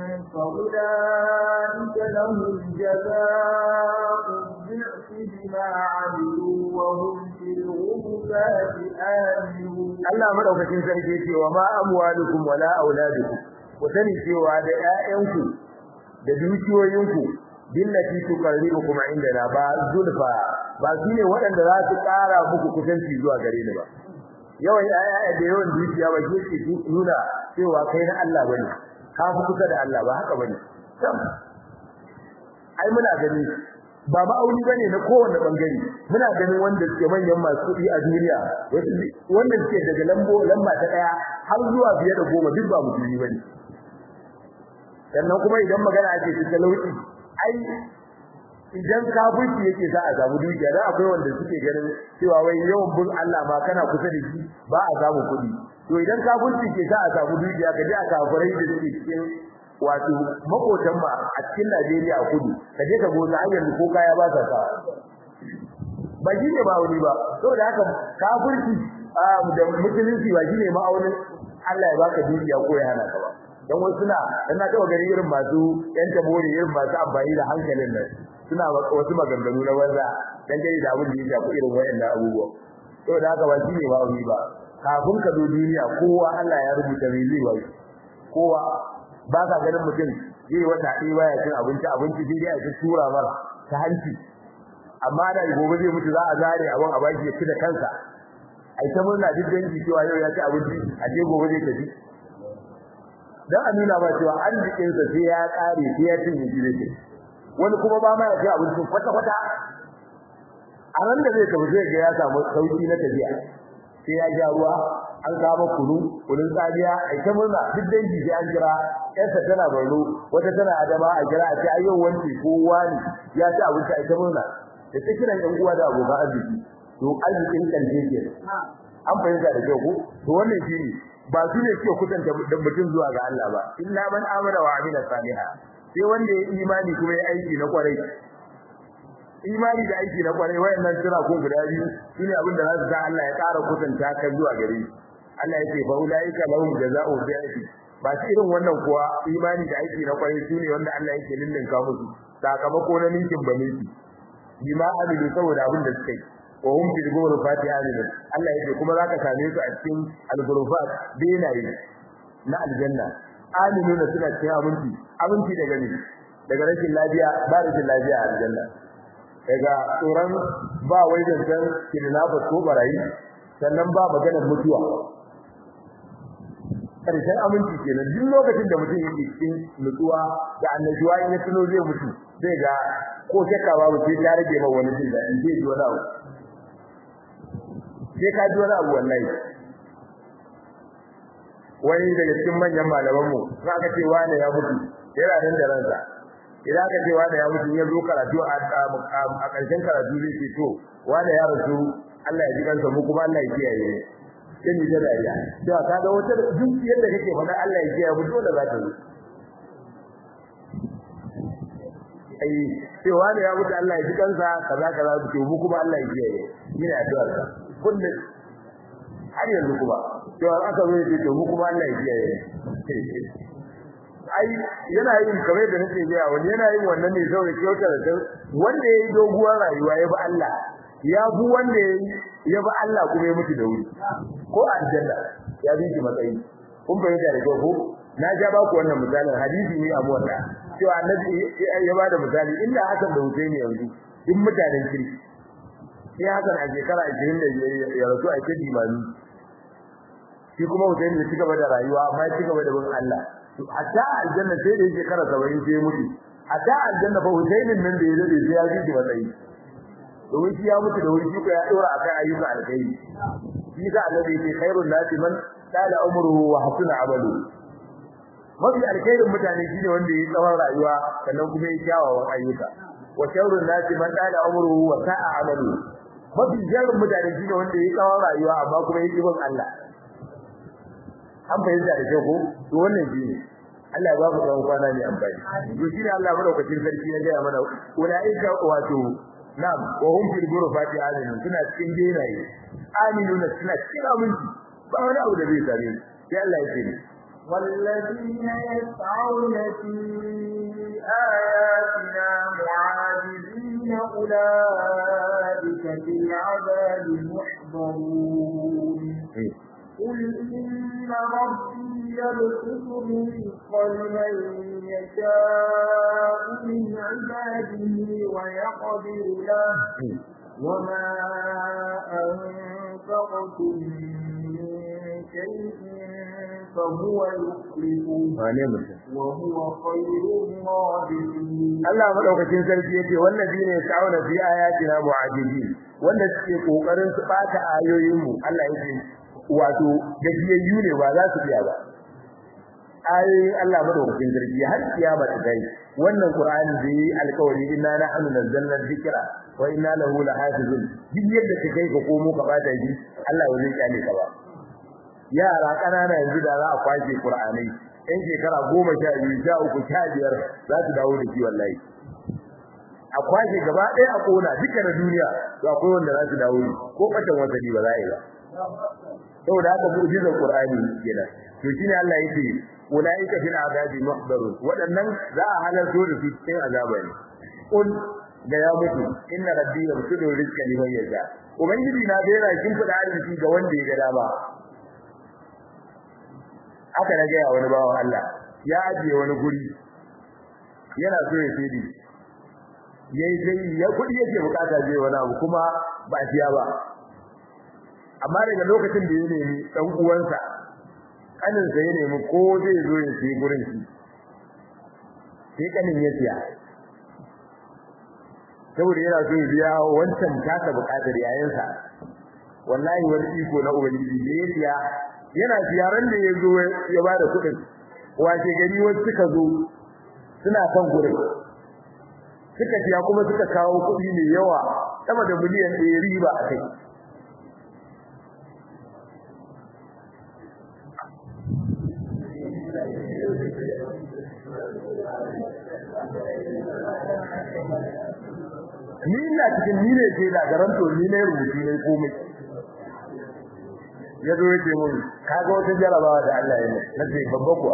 فأولئك لهم جزاء الضعف بما عملوا وهم في الغرفات آمنون Allah madaukakin sarki ce wa ma amwalukum wala auladukum ku sani cewa da ƴaƴanku da dukiyoyinku billati tuqarribukum indana ba zulfa ba su ne waɗanda za su ƙara muku kusanci zuwa gare ni ba yawan ƴaƴa da yawan dukiya ba ke nuna cewa kai na Allah bane ka fi kusa da Allah ba haka bane ai muna gani ba ma'auni bane na kowanne bangare muna ganin wanda suke manyan masu kuɗi a duniya wanda suke daga lambo lamba ta daya har zuwa biye da goma duk ba musulmi bane sannan kuma idan magana ake ta talauci ai idan kafirci yake za a samu dukiya dan akwai wanda suke ganin cewa wai yawan bin Allah ma kana kusa da shi ba a samu kuɗi to idan kafirci ke za a samu dukiya kaje a kafirai da suke cikin wato makotan ma a cikin Najeriya a kudu kaje ka gona hanyar ko kaya ba ta sa ba shi ne ba wani ba saboda haka kafirci da musulunci ba shi ne ma'aunin Allah ya baka dukiya ko ya hana ka ba dan wasu suna dan na taba gari irin masu yan tabori irin masu amfani da hankalin nan suna wasu maganganu na banza dan dai da abin da ya shafi irin wayannan abubuwa saboda haka ba shi ne ba wani ba kafin ka zo duniya kowa Allah ya rubuta mai zai ba kowa ba ka ganin mutum zai wata ɗaya baya cin abinci abinci sai dai a ci tura mara ta hanci amma da gobe zai mutu za a zare abin a baki ya ci da kansa ai ta murna duk dangi cewa yau ya ci abinci a ce gobe zai tafi dan a nuna ba cewa arzikin sa sai ya kare sai ya cinye shi ne wani kuma ba ma ya ci abinci kwata kwata a nan da zai tafi zai ga ya samu sauki na tafiya sai ya ja ruwa an kama kunu kunun tsadiya ai ta murna duk dangi sai an jira yarsa tana barno wata tana adama a jira a ce ayyau wanci ko wani ya ci abinci ai ta murna da ta kiran yan uwa da abokan arziki to arzikin kalje ke an fahimta da kyau ko to wannan shine ba su ne suke kusanta da mutum zuwa ga Allah ba illa man amana wa amila saliha sai wanda ya imani kuma ya aiki na kwarai imani da aiki na kwarai wayannan suna ko guda biyu shine abin da za su sa Allah ya ƙara kusanta ka zuwa gare shi Allah yake fa ulaika lahum jazaa'u bi'ati ba shi irin wannan kuwa imani da aiki na kwarai shine wanda Allah yake lillinka musu sakamako na ninkin baniki bima amilu saboda abin da suka yi wa hum fil ghurfati amilun Allah yake kuma zaka same su a cikin al-ghurfat benaye na aljanna aminuna suna cikin abinci abinci daga ne daga rashin lafiya ba rashin lafiya a aljanna daga tsoron ba wai zancen kidnappers ko barayi sannan ba maganar mutuwa karshen aminci kenan duk lokacin da mutum yake cikin nutsuwa da annashuwa in ya tuno zai mutu zai ga ko shakka babu sai ta rage ma wani jin daɗi zai ji wani abu sai ka ji wani abu wallahi wani daga cikin manyan malamanmu za ka ce wane ya mutu yana nan da ransa idan aka ce wane ya mutu ya zo karatu a ƙarshen karatu zai ce to wane ya rasu Allah ya ji kansa mu kuma Allah ya kiyaye sai ni da dariya to ka ga wata duk yadda kake faɗa Allah ya kiyaye mu dole za ta zo ai sai wani ya mutu Allah ya ji kansa kaza kaza to mu kuma Allah ya kiyaye ina addu'ar ka kullum har yanzu kuma to aka zo ya to mu kuma Allah ya kiyaye ai yana yin kamar da nake ga wani yana yin wannan ne saboda kyautar da wanda yayi doguwar rayuwa ya bi Allah ya bu wanda yayi ya bi Allah kuma ya mutu da wuri ko aljanna ya bi shi matsayi kun bayyana da ko na ja ba ku wannan misalin hadisi ne a mota cewa annabi ya ba da misali inda hakan da Husaini yanzu duk mutanen kirki sai hakan a shekara 25 ya rasu a cikin imani shi kuma Husaini ya cigaba da rayuwa amma ya cigaba da bin Allah hatta aljanna sai da shekara 70 sai mutu hatta aljanna fa Husainin nan da ya dade sai ya ji shi matsayi domin shi ya mutu da wuri shi ko ya dora akan ayyuka alkhairi shi da annabi ya ce khairun nasi man tala umruhu wa hasuna amalu mafi alkhairin mutane shine wanda yayi tsawon rayuwa sannan kuma yayi kyawawan ayyuka wa sharrun nasi man dala umruhu wa sa'a amalu mafi sharrin mutane shine wanda yayi tsawon rayuwa amma kuma yayi bin Allah an fahimta da ko to wannan shine Allah ya ba mu tsawon kwana ne amfani to shine Allah madaukakin sarki ya ga mana ulaika wato na'am wa hum fil ghurfati aminun suna cikin benaye aminuna suna cikin aminci ba wani abu da zai same su sai Allah ya ce والذين يسعون في آياتنا معاجزين أولئك في العذاب محضرون قل إن ربي يبسط الرزق لمن يشاء من عباده ويقدر له وما أنفقتم من شيء فهو يخلفه وهو خير الرازقين Allah madaukakin sarki yace wallazina yas'una fi ayatina mu'ajibin wanda suke kokarin su bata ayoyin mu Allah yake wato gajiyayyu ne ba za su biya ba ayoyin Allah madaukakin sarki har kiyama ta kai wannan Qur'ani da yi alƙawari inna nahnu nazzalna dhikra wa inna lahu lahafizun duk yadda ka kai ka komo ka bata shi Allah ba zai kyale ka ba yara kanana yanzu da za a kwashe Qur'anai ɗan shekara goma sha biyu sha uku sha biyar za su dawo da shi wallahi a kwashe gaba ɗaya a kona duka na duniya to akwai wanda za su dawo ne ko ɓatan wasali ba za a yi ba saboda haka mu'jizar Qur'ani kenan to shine Allah yake ulaika fil azabi muhdarun wadannan za a halarto da su cikin azaba ne qul da ya mutu inna rabbi yabsudu rizqa liman yasha ubangiji na da yana kin fada arziki ga wanda ya ga dama aka na ga wani bawan Allah ya ajiye wani guri yana so ya fidi yayi sai ya kudi yake bukata je wani abu kuma ba siya ba amma daga lokacin da ya nemi dan uwansa kanin sa ya nemi ko zai zo ya ci gurin shi sai kanin ya siya saboda yana so ya biya wancan taka bukatar yayansa wallahi wani iko na ubangiji da ya siya yana siyaran da ya zo ya bada kuɗin wace gari wasu suka zo suna kan gurin suka siya kuma suka kawo kuɗi mai yawa sama da miliyan ɗaya riba a kai ni ina cikin ni ne ke da garanto ni ne rubutu ne komai ya zo yake mun kaga wata jarabawa da Allah ya yi nace babba kuwa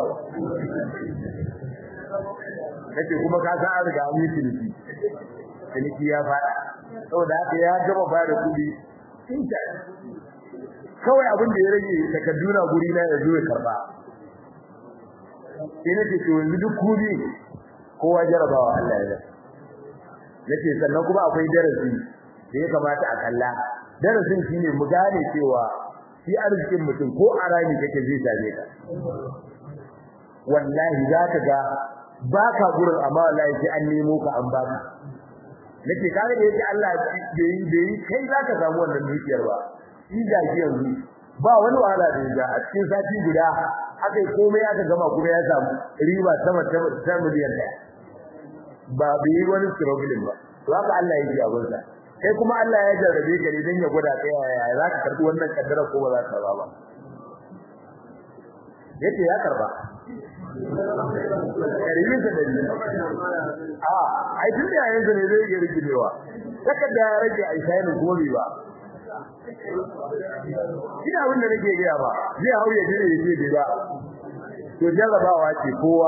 nace kuma ka san an riga an yi ciniki ciniki ya fada saboda haka ya gaba fara kudi tinta kawai abin da ya rage takadduna guri na ya zo ya karba sai nace to yanzu duk kudi kowa jarabawa Allah ya yi nace sannan kuma akwai darasi da ya kamata a kalla darasin shine mu gane cewa shi arzikin mutum ko a rami kake zai same ka wallahi zaka ga baka gurin amma wallahi sai an nemo ka an baka nake kare da yake Allah da yi da yi kai zaka samu wannan dukiyar ba shi da shi yanzu ba wani wahala da ya a cikin sati guda aka yi komai aka gama kuma ya samu riba sama ta miliyan ɗaya ba bai wani struggling ba to haka Allah yake a gunsa kai kuma Allah ya jarrabe ka ne dan ya gwada kai yaya za ka karbi wannan kaddara ko ba za ka ba ba yace ya karba karimin sa dani a ai tun da yayin ne zai ga rigidewa saka da ya rage ai sai ne gobe ba ina abin da nake ga ba zai hauye dire yace bai ba to jarrabawa ce kowa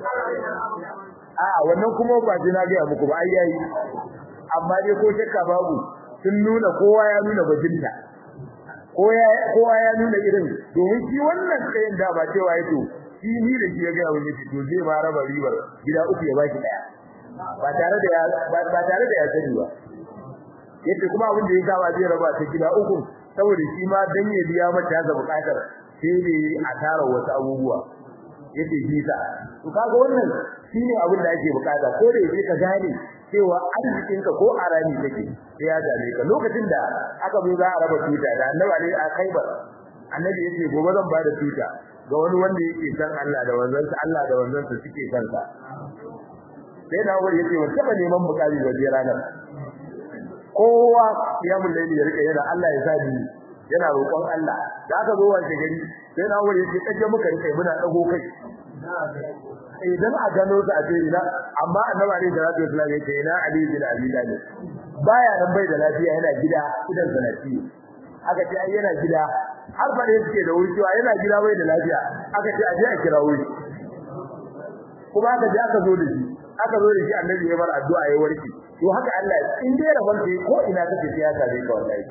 a wannan kuma ba ji na ga muku ba ai yayi amma dai ko shakka babu sun nuna kowa ya nuna bajinta kowa ya nuna irin domin shi wannan kayan da ba cewa yato shi ni da shi ya ga wani to zai ma raba ribar gida uku ya baki daya ba tare da ya ba tare da ya sani ba yace kuma abin da ya kawo zai raba ta gida uku saboda shi ma dan ya biya mata ya bukatar sai ne a tara wasu abubuwa yace shi ta to kaga wannan shine abin da ake bukata ko da yake ka gane cewa arzikinka ko arani take sai ya dame ka lokacin da aka zo za a raba tuta da annabi ali a Khaibar annabi yace gobe zan bada tuta ga wani wanda yake san Allah da wanzansa Allah da wanzansa suke san sa sai na wuri yake wata ba neman bukari da je ranar kowa ya mun laili ya rika yana Allah ya sa ni yana roƙon Allah da aka zo wace gari sai na wuri yake kaje muka rika muna dago kai idan a gano su a cikin ina amma annabi alaihi salatu wasallam yake ina ali bin abi talib baya nan bai da lafiya yana gida idan sanati aka ce ai yana gida har fa da yake da wuri cewa yana gida bai da lafiya aka ce a je a kira wuri kuma aka je aka zo da shi aka zo da shi annabi ya bar addu'a ya warke to haka Allah in dai rabon sai ko ina kake sai ya sare ka wallahi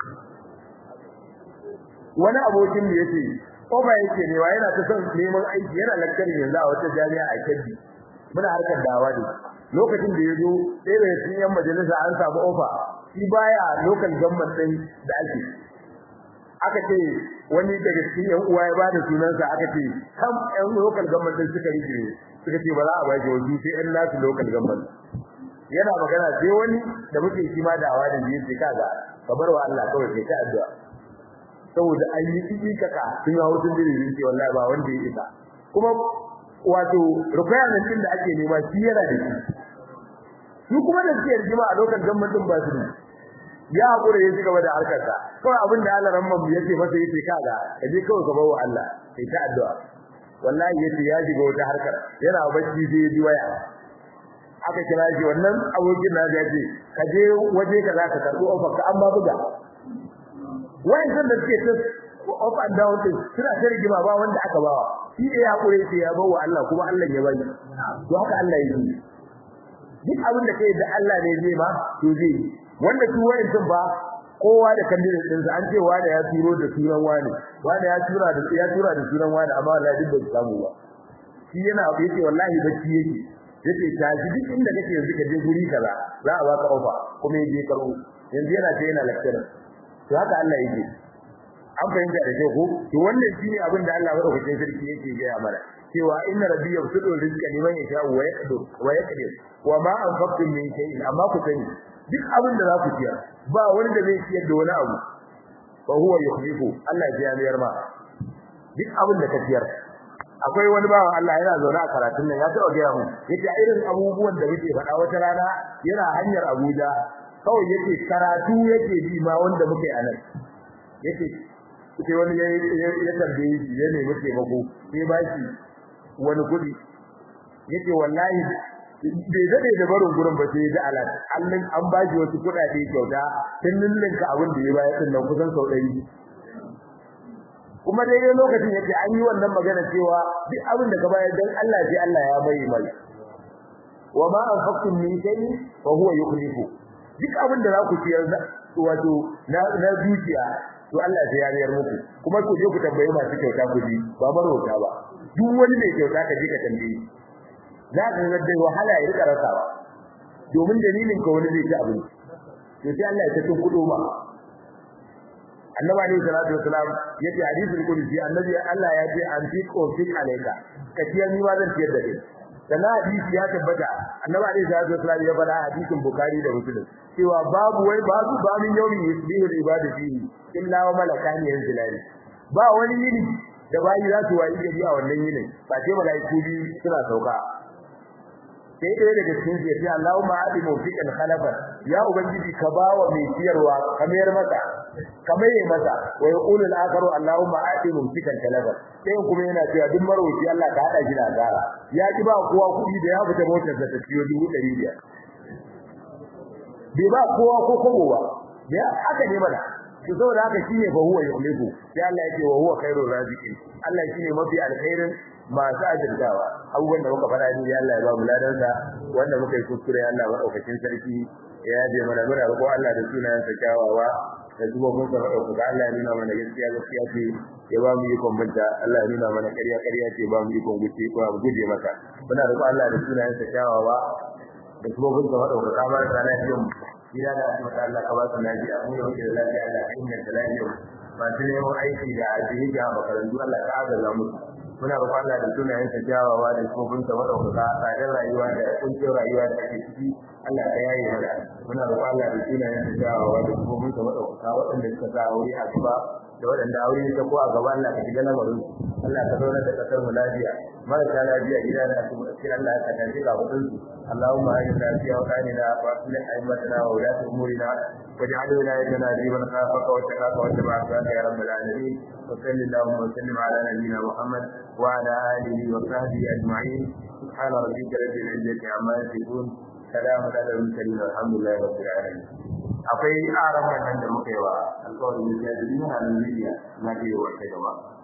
wani abokin da yace Oba yake ne wa yana ta son neman aiki yana lakcari yanzu a wata jami'a a Kebbi muna harkar dawa ne lokacin da yazo sai da cikin yan majalisa an samu ofa shi baya local government din da ake aka ce wani daga cikin yan uwa ya bada sunansa aka ce kam yan local government din suka rike suka ce ba za a ba shi wajen sai yan nasu local government yana magana sai wani da muke shi ma dawa da yake kaga kamar wa Allah kawai sai ka addu'a saboda an yi tsiki kaka sun hawo sun dire ce wallahi ba wanda ya isa kuma wato requirement din da ake nema shi yana da shi su kuma da suke rigima a lokacin gwamnatin ba su ya hakura ya ci gaba da harkar sa kawai abin da Allah ramman mu yace masa yace kaga kaje kawai ka bawo Allah kai ta addu'a wallahi yace ya shiga wata harkar yana bacci sai ya ji waya aka kira shi wannan abokin na ya ce ka je waje ka za ka karɓi offer ka amma buga wayan da suke ta up and down din suna ta rigima ba wanda aka bawa shi da ya kure sai ya bawa Allah kuma Allah ya bani to haka Allah yake duk abin da kai da Allah ne zai ma to zai wanda su wayan sun ba kowa da candidate din sa an ce wani ya turo da sunan wani wani ya tura da ya tura da sunan wani amma wallahi duk bai samu ba shi yana yace wallahi bacci yake yace tashi duk inda kake yanzu ka je guri kaza za a baka ofa kuma yaje karo yanzu yana ce yana lecturer to haka Allah yake an fahimta da ko to wannan shine abin da Allah madaukakin sarki yake gaya mana cewa inna rabbi yabsutu rizqa liman yasha wa yaqdir wa yaqdir wa ma anfaqtum min shay'in amma ku sani duk abin da za ku ciyar ba wani da zai ciyar da wani abu fa huwa yukhlifu Allah ya biyar ma duk abin da ka ciyar akwai wani bawan Allah yana zaune a karatun nan ya taɓa gaya mu yace irin abubuwan da muke faɗa wata rana yana hanyar Abuja kawai yake karatu yake bi ma wanda muke anan yake sai wani ya ya tambaye shi ya nemi taimako sai ba shi wani kudi yake wallahi bai dade da barin gurin ba sai da alat allin an ba shi wasu kudade kyauta tun ninninka abin da ya bayar din nan kusan sau ɗari kuma daidai lokacin yake an yi wannan magana cewa duk abin da ka bayar dan Allah sai Allah ya bai mai wa ma anfaqtum min shay'in fa huwa yukhlifu duk abin da za ku ciyar wato na na dukiya to Allah sai ya rayar muku kuma ku je ku tambaye masu kyauta ku ji ba marwata ba duk wani mai kyauta ka je ka tambaye za ka ga dai wahala ya rika rasawa domin dalilin ka wani zai ci abinci to sai Allah ya ta kudo ma annabi alayhi salatu wasalam yace hadisul qudsi annabi Allah ya ce an fi qofik alayka ka ciyar ni ma zan ciyar da kai sannan hadisi ya tabbata annabi alaihi salatu wasallam ya faɗa hadisin bukhari da muslim cewa babu wai babu ba min yawmin yusbihu al-ibadu fihi illa wa malakani yanzilani ba wani yini da bayi za su wayi gari a wannan yinin ba sai malaiku bi suna sauka sai ɗaya daga cikin su ya ce Allahumma adi mawfiqan khalafan ya ubangiji ka bawa mai ciyarwa kamar masa kamar yi masa wa yaqulu al-akharu Allahumma adi mawfiqan khalafan sai kuma yana cewa duk marwaci Allah ka hada shi da gara ya ki ba kowa kuɗi da ya fita motar sa ta ciyo dubu ɗari biyar bai ba kowa ko kobo ba ya haka ne mana to saboda haka shine fa huwa yuhliku sai Allah yake wa huwa khairur raziqin Allah shine mafi alkhairin masu ajirtawa abubuwan da muka fara ni Allah ya ba mu ladansa wanda muka yi kuskure Allah madaukakin sarki ya yaje mana muna roƙo Allah da sunayen sa kyawawa da zuwa mun san roƙo ga Allah ya nuna mana gaskiya gaskiya ce ya ba mu ikon binta Allah ya nuna mana ƙarya ƙarya ce ba mu ikon guce ko mu guje maka muna roƙo Allah da sunayen sa kyawawa da kuma mun san roƙo ka bar ta lafiya mu gida da asibiti Allah ka ba su lafiya mu da muke da lafiya Allah ka inganta lafiya masu neman aiki da ajiye ga makarantu Allah ka agaza musu muna roƙon Allah da sunayen sa kyawawa da kofin sa madaukaka tsadar rayuwa da kuncin rayuwa da ake ciki Allah ka yaye mana muna roƙon Allah da sunayen sa kyawawa da kofin sa madaukaka waɗanda suka sa wuri a gaba da waɗanda aure ta ko a gaba Allah ka shiga lamarin Allah ka zauna da kasar mu lafiya marasa lafiya gida da su sai Allah ka tafi ga hudun su Allahumma ajina fi awqanina wa aslih aimatana wa ulati umurina واجعل ولايتنا في من خافك واتقاك واتبع سؤالك يا رب العالمين وصل اللهم وسلم على نبينا محمد وعلى اله وصحبه اجمعين سبحان ربك رب العزه عما يصفون سلام على المرسلين والحمد لله رب العالمين akwai aran wannan da muka yi wa alƙawarin da ya yi na Najeriya na ke wa ta gaba